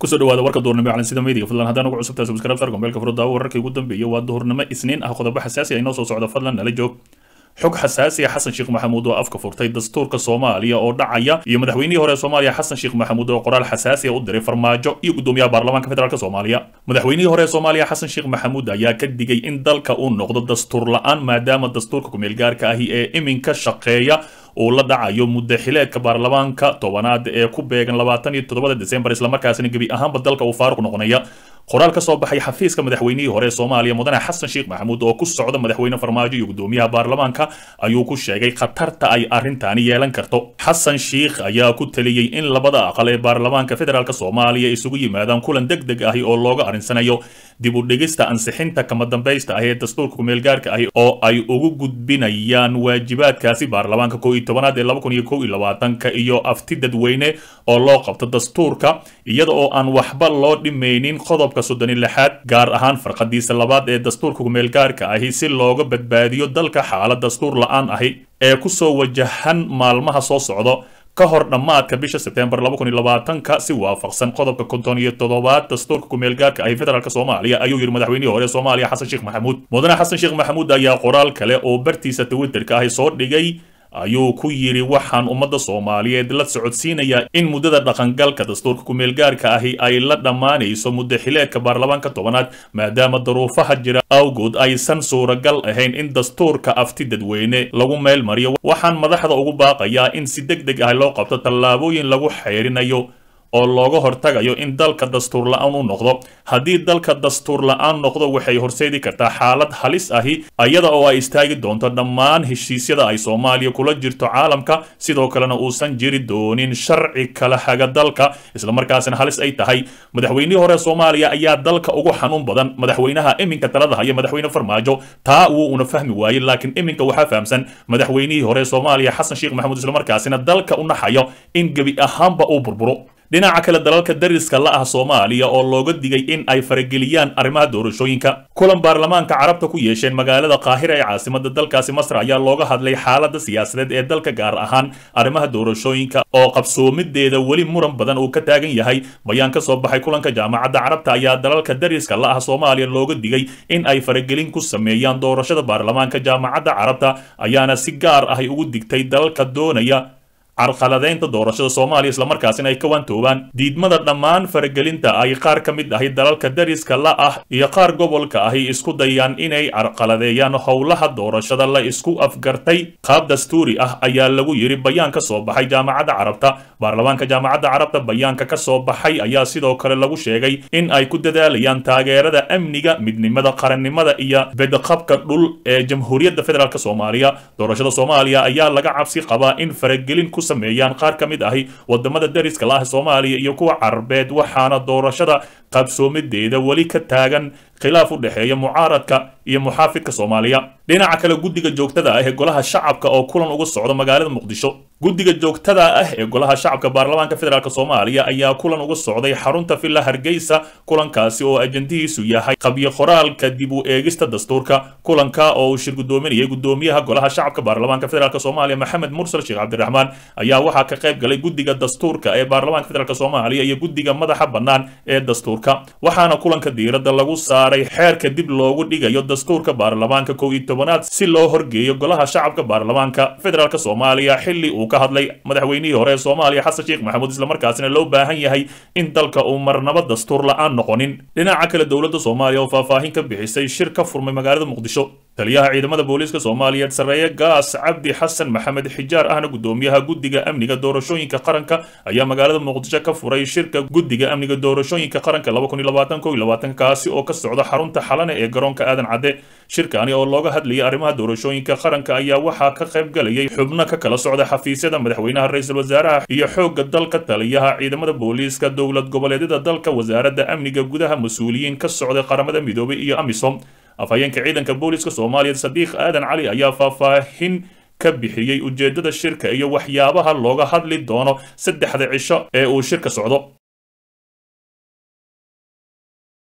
kusoo dhawaada warka duhurnimo clan sida meediga fadlan haddaan ugu cusubtahay subscribe sar gombeelka furudaawo wararkii ugu dambeeyay waa duhurnimo isniin ah qodobo xasaasi ah inoo soo socda fadlan nala joog xog xasaasi ah xasan sheekh maxamuud oo afka furtay dastuurka soomaaliya oo dhacaya iyo madaxweynihii hore ee soomaaliya xasan sheekh maxamuud oo qoraal xasaasi ah u diray farmaajo iyo gudoomiyaha baarlamaanka federaalk soomaaliya madaxweynihii hore ee soomaaliya xasan sheekh maxamuud ayaa ka digay in dalka uu noqdo dastuur la-aan maadaama dastuurka kumeelgaarka ahi ee iminka shaqeeya uu la dhacayo muddo xileedka baarlamaanka tobanaad ee ku beegan labaatan iyo toddobada desembar islamarkaasina gebi ahaanba dalka uu faaruq noqonaya qoraal ka soo baxay xafiiska madaxweynihii hore ee soomaaliya mudane xasan sheekh maxamuud oo ku socda madaxweyne farmaajo iyo gudoomiyaha baarlamaanka ayuu ku sheegay khatarta ay arrintaani yeelan karto xasan sheekh ayaa ku taliyey in labada aqal ee baarlamaanka federaalk soomaaliya isugu yimaadaan kulan deg deg ahi oo looga arrinsanayo dib u dhigista ansixinta kama dambaysta ah ee dastuurka kumeelgaarka ahi oo ay ugu gudbinayaan waajibaadkaasi baarlamaanka koo iyo tobanaad ee laba kun iyo kow iyo labaatanka iyo afti dadweyne oo loo qabto dastuurka iyada oo aan waxba loo dhimaynin qodobka soddon iyo lixaad gaar ahaan farqadiisa labaad ee dastuurka kumeelgaarka ahi si looga badbaadiyo dalka xaalad dastuur la-aan ahi ee kusoo wajahan maalmaha soo socdo ka hor dhammaadka bisha sebtembar laba kun iyo labaatanka si waafaqsan qodobka konton iyo toddobaad dastuurka kumeelgaarka ahi federaalk soomaaliya ayuu yidhi madaxweynihii hore soomaaliya xasan sheekh maxamuud mudane xasan sheekh maxamuud ayaa qoraal kale oo bartiisa twitterka ahi soo dhigay ayuu ku yidhi waxaan ummadda soomaaliyeed la socodsiinayaa in muddada dhaqangalka dastuurka kumeelgaarka ahi ay la dhammaanayso muddo xileedka baarlamaanka tobanaad maadaama daruufaha jira awgood aysan suuragal ahayn in dastuurka afti dadweyne lagu meel mariyo waxaan madaxda ugu baaqayaa in si deg deg ah loo qabto tallaabooyin lagu xeyrinayo oo looga hortagayo in dalka dastuur la-aan u noqdo haddii dalka dastuur la-aan noqdo waxay horseedi kartaa xaalad halis ahi iyada oo ay istaagi doonto dhammaan heshiisyada ay soomaaliya kula jirto caalamka sidoo kalena uusan jiri doonin sharci kala haga dalka islamarkaasina halis ay tahay madaxweynihii hore soomaaliya ayaa dalka ugu xanuun badan madaxweynaha iminka talada haya madaxweyne farmaajo taa wuu una fahmi waayey laakiin iminka waxaa fahamsan madaxweynihii hore soomaaliya xasan sheekh maxamuud islamarkaasina dalka u naxayo in gebi ahaanba uu burburo dhinaca kale dalalka dariska la ah soomaaliya oo looga digay in ay farageliyaan arrimaha doorashooyinka kulan baarlamaanka carabta ku yeesheen magaalada qaahira ee caasimada dalkaasi masar ayaa looga hadlay xaalada siyaasadeed ee dalka gaar ahaan arrimaha doorashooyinka oo qabsoomideeda weli muran badan uu ka taagan yahay bayaan ka soo baxay kulanka jaamacadda carabta ayaa dalalka dariska la ah soomaaliya looga digay in ay faragelin ku sameeyaan doorashada baarlamaanka jaamacadda carabta ayaana si gaar ahay ugu digtay dalalka doonaya carqaladeynta doorashada soomaaliya islamarkaasina ay ka waantoobaan diidmada dhammaan faragelinta ay qaar ka mid ahi dalalka dariska la ah iyo qaar gobolka ahi isku dayaan inay carqaladeeyaan howlaha doorashada la isku afgartay qaab dastuuri ah ayaa lagu yidhi bayaan ka soo baxay jaamacadda carabta baarlamaanka jaamacadda carabta bayaanka ka soo baxay ayaa sidoo kale lagu sheegay in ay ku dadaalayaan taageerada amniga midnimada qarannimada iyo bedqabka dhul ee jamhuuriyadda federaalk soomaaliya doorashada soomaaliya ayaa laga cabsi qabaa in faragelin ku sameeyaan qaar ka mid ahi wadamada dariska la ah soomaaliya iyo kuwa carabeed waxaana doorashada qabsoomideeda weli ka taagan khilaaf u dhexeeya mucaaradka iyo muxaafidka soomaaliya dhinaca kale guddiga joogtada ah ee golaha shacabka oo kulan uga socda magaalada muqdisho guddiga joogtada ah ee golaha shacabka baarlamaanka federaalk soomaaliya ayaa kulan uga socday xarunta villa hargeysa kulankaasi oo ajandihiisu yahay qabyo qoraalka dib u eegista dastuurka kulanka oo uu shir gudoominayay gudoomiyaha golaha shacabka baarlamaanka federaalk soomaaliya maxamed mursal sheekh cabdiraxmaan ayaa waxaa ka qayb galay guddiga dastuurka ee baarlamaanka federaalk soomaaliya iyo guddiga madaxa bannaan ee dastuurka waxaana kulanka diiradda lagu saaray xeerka dib loogu dhigayo dastuurka baarlamaanka kow iyo tobanaad si loo horgeeyo golaha shacabka baarlamaanka federaalk soomaaliya xilli uu ka hadlay madaxweynihii hore ee soomaaliya xasan sheekh maxamuud islamarkaasina loo baahan yahay in dalka uu marnaba dastuur la-aan noqonin dhinaca kale dowladda soomaaliya oo faahfaahin ka bixisay shir ka furmay magaalada muqdisho taliyaha ciidamada booliiska soomaaliyeed sarreeye gaas cabdi xasan maxamed xijaar ahna gudoomiyaha guddiga amniga doorashooyinka qaranka ayaa magaalada muqdisho ka furay shirka guddiga amniga doorashooyinka qaranka kaasi oo ka socda xarunta xalane ee garoonka aadan cadde shirkani oo looga hadlayay arrimaha doorashooyinka qaranka ayaa waxaa ka qayb galayay xubno ka kala socda xafiisyada madaxweynaha ra-iisul wasaaraha iyo xoogga dalka taliyaha ciidamada booliiska dowlad goboleedyada dalka wasaaradda amniga gudaha mas-uuliyiin ka socday qaramada midoobay iyo amisom afhayeenka ciidanka booliiska soomaaliya sadiiq aadan cali ayaa faahfaahin ka bixiyey ujeeddada shirka iyo waxyaabaha looga hadli doono saddexda cisho ee uu shirka socdo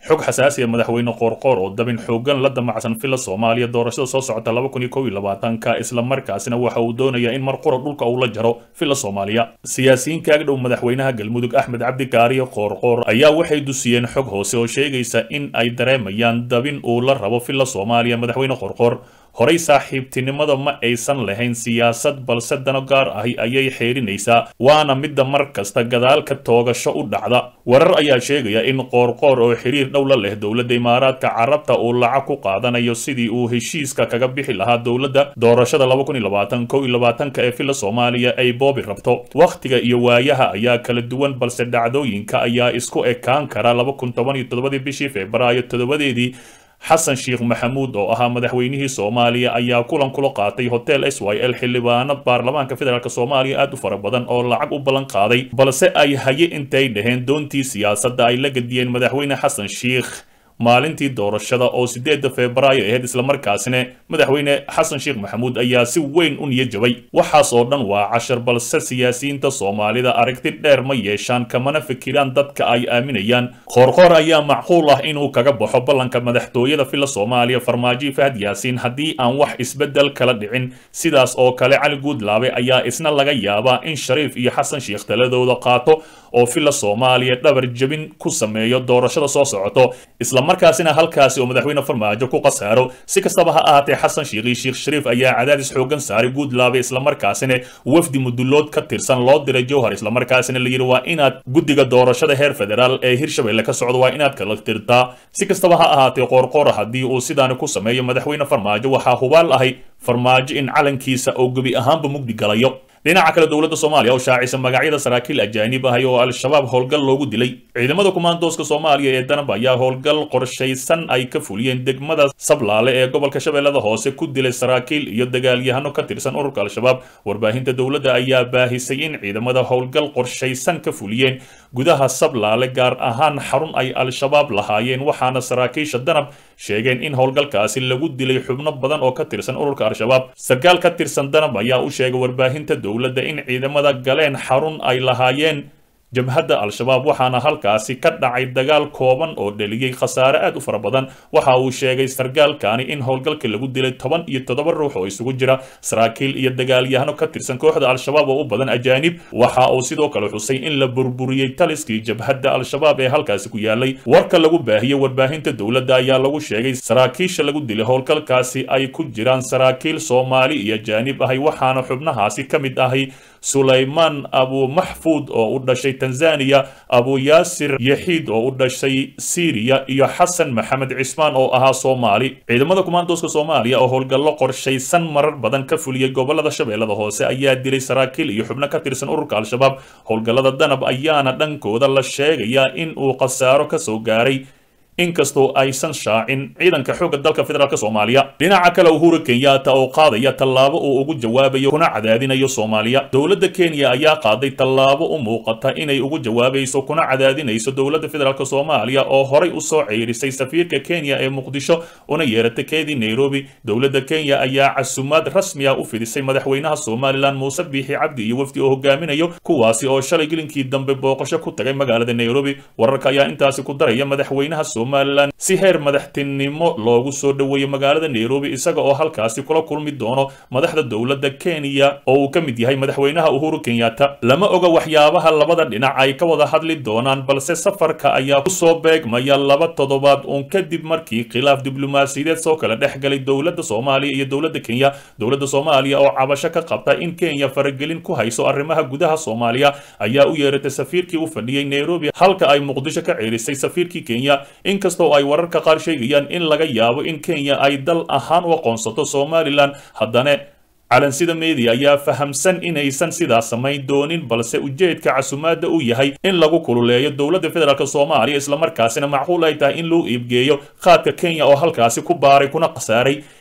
xog xasaasi ah madaxweyne qoorqoor oo dabin xoogan la damacsan filla soomaaliya doorashada soo socota laba kun iyo kow iyo labaatanka islamarkaasina waxa uu doonayaa in mar qura dhulka uu la jaro filla soomaaliya siyaasiyiin kaaga dhow madaxweynaha galmudug axmed cabdi kaariyo qoorqoor ayaa waxay dusiyeen xog hoose oo sheegaysa in ay dareemayaan dabin uu la rabo filla soomaaliya madaxweyne qoorqoor horey saaxiibtinimada ma aysan lahayn siyaasad balse dano gaar ahi ayay xeerinaysaa waana midda mar kasta gadaalka toogasho u dhacda warar ayaa sheegaya in qoorqoor oo xiriir dhow la leh dowladda imaaraadka carabta uu lacag ku qaadanayo sidii uu heshiiska kaga bixi lahaa dowladda doorashada laba kun iyo labaatan kow iyo labaatanka ee filla soomaaliya ay boobi rabto wakhtiga iyo waayaha ayaa kala duwan balse dhacdooyinka ayaa isku ekaan kara laba kun toban iyo toddobadii bishii febraayo toddobadeedii xasan sheekh maxamuud oo ahaa madaxweynihii soomaaliya ayaa kulan kula qaatay hotel s y l xildhibaano baarlamaanka federaalk soomaaliya aad u fara badan oo lacag u ballan qaaday balse ay haye intay dhaheen doontii siyaasadda ay la gediyeen madaxweyne xasan sheekh maalintii doorashada oo sideedda febraayo ahayd islamarkaasina madaxweyne xasan sheekh maxamuud ayaa si weyn u niyajabay waxaas oo dhan waa cashar balse siyaasiyiinta soomaalida aragti dheer ma yeeshaan kamana fikiraan dadka ay aaminayaan qoorqoor ayaa macquul ah inuu kaga baxo ballanka madaxtooyada filla soomaaliya farmaajo fahad yaasiin haddii aan wax isbeddel kala dhicin sidaas oo kale cali guudlaabe ayaa isna laga yaabaa in shariif iyo xasan sheekh taladooda qaato oo filla soomaaliya dhabar jebin ku sameeyo doorashada soo socoto markaasina halkaasi oo madaxweyne farmaajo ku qasaaro si kastaba ha ahaatee xasan sheekhi sheekh shariif ayaa cadaadis xoogan saaray guudlaabe islamarkaasina wafdi mudulood ka tirsan loo diray jowhar islamarkaasina la yidhi waa inaad guddiga doorashada heer federaal ee hirshabelle ka socdo waa inaad kala tirtaa si kastaba ha ahaatee qoorqoor haddii uu sidaani ku sameeyo madaxweyne farmaajo waxaa hubaal ahay farmaajo in calankiisa oo gebi ahaanba mugdi galayo dhinaca kale dowladda soomaaliya oo shaacisa magacyada saraakiil ajaanib ahay oo al-shabaab howlgal loogu dilay ciidamada kumaandooska soomaaliya ee danab ayaa howlgal qorshaysan ay ka fuliyeen degmada sablaale ee gobolka shabeellada hoose ku dilay saraakiil iyo dagaalyahano ka tirsan ururka al-shabaab warbaahinta dowladda ayaa baahisay in ciidamada howlgal qorshaysan ka fuliyeen gudaha sablaale gaar ahaan xarun ay al-shabaab lahaayeen waxaana saraakiisha danab sheegeen in howlgalkaasi lagu dilay xubno badan oo ka tirsan ururka al-shabaab sarkaal ka tirsan danab ayaa u sheegay warbaahinta dowladda in ciidamada galeen xarun ay lahaayeen jabhadda al-shabaab waxaana halkaasi ka dhacay dagaal kooban oo dheliyey khasaare aad u fara badan waxa uu sheegay sargaalkani in howlgalka lagu dilay toban iyo toddoba ruux oo isugu jira saraakiil iyo dagaalyahano ka tirsan kooxda al-shabaab oo u badan ajaanib waxa uu sidoo kale xusay in la burburiyey taliskii jabhadda al-shabaab ee halkaasi ku yaalay warka lagu baahiyey warbaahinta dowladda ayaa lagu sheegay saraakiisha lagu dilay howlgalkaasi ay ku jiraan saraakiil soomaali iyo ajaanib ahay waxaana xubnahaasi ka mid ahay sulaymaan abu maxfuud oo u dhashay tanzaniya abu yaasir yaxiid oo u dhashay syriya iyo xasan maxamed cismaan oo ahaa soomaali ciidamada kumaandooska soomaaliya oo howlgallo qorshaysan marar badan ka fuliyey gobolada shabeellada hoose ayaa dilay saraakiil iyo xubno ka tirsan ururka al-shabaab howlgallada danab ayaana dhankooda la sheegayaa in uu khasaaro ka soo gaaray inkastoo aysan shaacin ciidanka xoogga dalka federaalk soomaaliya dhinaca kale uhuru kenyatta oo qaadaya tallaabo uu ugu jawaabayo kuna cadaadinayo soomaaliya dowladda kenya ayaa qaaday tallaabo u muuqata inay ugu jawaabayso kuna cadaadinayso dowladda federaalk soomaaliya oo horay usoo ceyrisay safiirka kenya ee muqdisho una yeeratay keedii nairobi dowladda kenya ayaa casumaad rasmi ah u fidisay madaxweynaha somalilan muuse biixi cabdi iyo wafdi oo hogaaminayo kuwaasi oo shalay gelinkii dambe booqasho ku tagay magaalada nairobi wararka ayaa intaasi ku daraya madaxweynaha somalilan si heer madaxtinimo loogu soo dhoweeyo magaalada nairobi isaga oo halkaasi kula kulmi doono madaxda dowladda kenya oo uu ka mid yahay madaxweynaha uhuru kenyatta lama oga waxyaabaha labada dhinac ay ka wada hadli doonaan balse safarka ayaa kusoo beegmaya laba toddobaad uun kadib markii khilaaf diblomaasiyadeed soo kala dhex galay dowladda soomaaliya iyo dowladda kenya dowladda soomaaliya oo cabasho ka qabta in kenya faragelin ku hayso arrimaha gudaha soomaaliya ayaa u yeeratay safiirkii u fadhiyey nairobi halka ay muqdisho ka ceerisay safiirkii kenya inkastoo ay wararka qaar sheegayaan in laga yaabo in kenya ay dal ahaan u aqoonsato somalilan haddana calansida media ayaa fahamsan inaysan sidaas samayn doonin balse ujeedka casumaadda uu yahay in lagu kululeeyo dowladda federaalk soomaaliya islamarkaasina macquul ay tahay in loo iibgeeyo qaadka kenya oo halkaasi ku baaray kuna khasaaray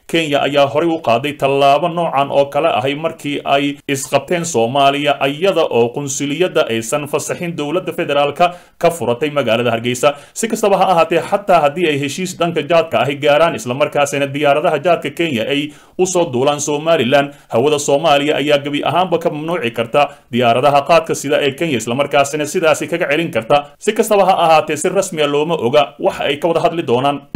kenya ayaa horey u qaaday tallaabo noocan oo kale ahay markii ay isqabteen soomaaliya iyada oo qunsuliyadda aysan fasaxin dowladda federaalka ka furatay magaalada hargeysa si kastaba ha ahaatee xataa haddii ay heshiis dhanka jaadka ahi gaaraan islamarkaasina diyaaradaha jaadka kenya ay usoo duulaan somalilan hawada soomaaliya ayaa gebi ahaanba ka mamnuuci karta diyaaradaha qaadka sida ee kenya islamarkaasina sidaasi kaga celin karta si kastaba ha ahaatee si rasmiya looma oga waxa ay ka wada hadli doonaan